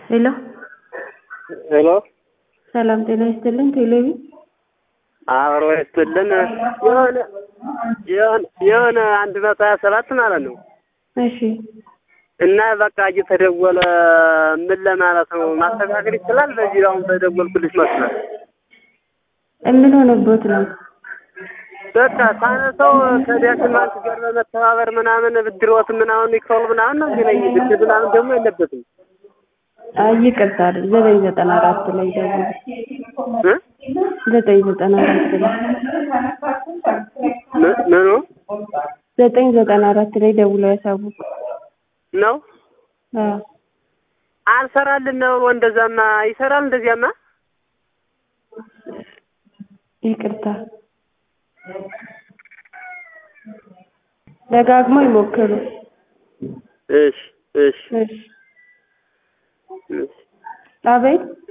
ሄሎ ሄሎ ሰላም ጤና ይስጥልን። ቴሌቪ አብሮ ይስጥልን። የሆነ የሆነ የሆነ አንድ መቶ ሀያ ሰባት ማለት ነው እሺ እና በቃ እየተደወለ ምን ለማለት ነው ማስተካከል ይችላል። በዚህ አሁን በደወልኩልሽ መስሏል። ምን ሆነቦት ነው? በቃ ሳነሰው ከዳሽን ባንክ ጋር በመተባበር ምናምን ብድሮት ምናምን ይክፈሉ ምናምን ነው እንጂ ነኝ ብድር ምናምን ደግሞ የለበትም አይ ይቅርታ አይደል ዘጠኝ ዘጠና አራት ላይ ደውሉ። እ ዘጠኝ ዘጠና አራት ላይ ም- ምኑ ዘጠኝ ዘጠና አራት ላይ ደውለው ያሳውቁ። ነው አዎ አልሰራልን ነው ብሎ እንደዛማ ይሰራል እንደዚያማ ይቅርታ ደጋግሞ ይሞክሩ። እሺ እሺ እሺ እሺ አቤት